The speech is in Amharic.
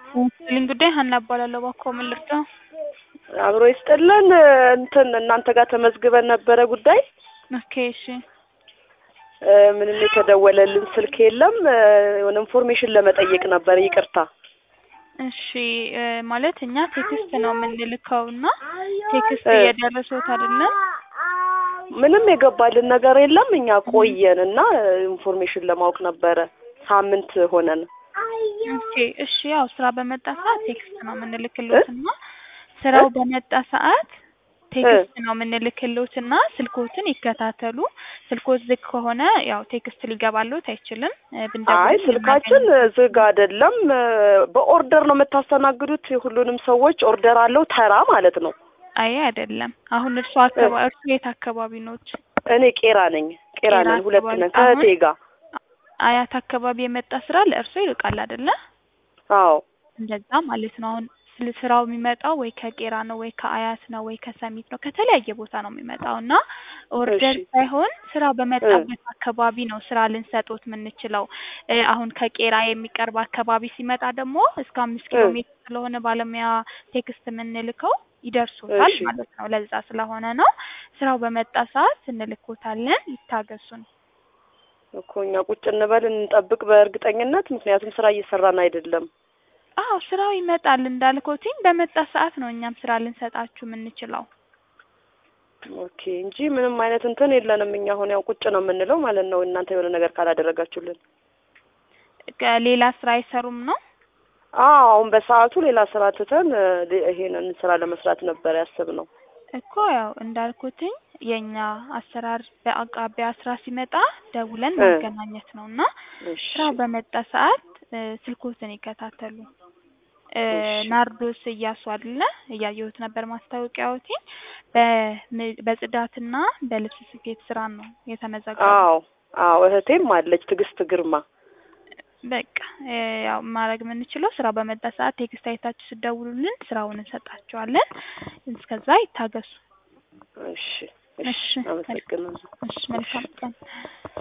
ስልኝ ጉዳይ ሀና እባላለሁ። እባክዎ ምን ልርዳው? አብሮ ይስጥልን። እንትን እናንተ ጋር ተመዝግበን ነበረ ጉዳይ ኦኬ እሺ። እ ምንም የተደወለልን ስልክ የለም። እ የሆነ ኢንፎርሜሽን ለመጠየቅ ነበር። ይቅርታ። እሺ እ ማለት እኛ ቴክስት ነው የምንልከው እና ቴክስት እ እየደረሱት አይደለም። ምንም የገባልን ነገር የለም። እኛ ቆየን እና ኢንፎርሜሽን ለማወቅ ነበረ። ሳምንት ሆነን። ኦኬ እሺ። ያው ስራ በመጣ ሰዓት ቴክስት ነው የምንልክሎት እና ስራው በመጣ ሰዓት ቴክስት ነው የምንልክሎት እና ስልኮትን ይከታተሉ። ስልኮት ዝግ ከሆነ ያው ቴክስት ሊገባሎት አይችልም። እ አይ ብንደውል ስልካችን ዝግ አይደለም። እ በኦርደር ነው የምታስተናግዱት? የሁሉንም ሰዎች ኦርደር አለው ተራ ማለት ነው? አይ አይደለም። አሁን እርሱ አካባቢ እርሱ የት አካባቢ ኖት? እኔ ቄራ ነኝ። ቄራ ቄራ ነን፣ ሁለት አካባቢ ነን አሁን ከእህቴ ጋር። አያት አካባቢ የመጣ ስራ ለእርሶ ይርቃል አይደለ? አዎ እንደዛ ማለት ነው። አሁን ስለ ስራው የሚመጣው ወይ ከቄራ ነው ወይ ከአያት ነው ወይ ከሰሚት ነው ከተለያየ ቦታ ነው የሚመጣው እና ኦርደር እሺ ሳይሆን ስራው እ በመጣበት አካባቢ ነው ስራ ልንሰጦት የምንችለው። እ አሁን ከቄራ የሚቀርብ አካባቢ ሲመጣ ደግሞ እስከ አምስት ኪሎ እ ሜትር ስለሆነ ባለሙያ ቴክስት የምንልከው ይደርሶታል እሺ ማለት ነው። ለዛ ስለሆነ ነው ስራው በመጣ ሰዓት እንልኮታለን። ይታገሱን። እኮ እኛ ቁጭ እንበል እንጠብቅ በእርግጠኝነት ምክንያቱም ስራ እየሰራን አይደለም። አዎ ስራው ይመጣል እንዳልኮትኝ በመጣ ሰዓት ነው እኛም ስራ ልንሰጣችሁ የምንችለው። ኦኬ እንጂ ምንም አይነት እንትን የለንም። እኛ አሁን ያው ቁጭ ነው የምንለው ማለት ነው። እናንተ የሆነ ነገር ካላደረጋችሁልን። ሌላ ስራ አይሰሩም ነው? አዎ አሁን በሰዓቱ ሌላ ስራ ትተን እ ሌ- ይሄንን ስራ ለመስራት ነበር ያሰብነው። እኮ ያው እንዳልኩትኝ የኛ አሰራር በአቅራቢያ ስራ ሲመጣ ደውለን እ ማገናኘት ነው እና እሺ ስራው በመጣ ሰዓት እ ስልኮትን ይከታተሉ። እ እሺ ናርዶስ እያሱ አይደለ? እያየሁት ነበር ማስታወቂያዎቲኝ በም- በጽዳትና በልብስ ስፌት ስራ ነው የተመዘገቡት። አዎ አዎ እህቴም አለች ትዕግስት ግርማ። በቃ እ ያው ማድረግ የምንችለው ስራው በመጣ ሰዓት ቴክስት አይታችሁ ስደውሉልን ስራውን እንሰጣችኋለን። እስከዛ ይታገሱ። እሺ እሺ እሺ መልካም አመሰግናለሁ። እሺ እሺ መልካም ቀን።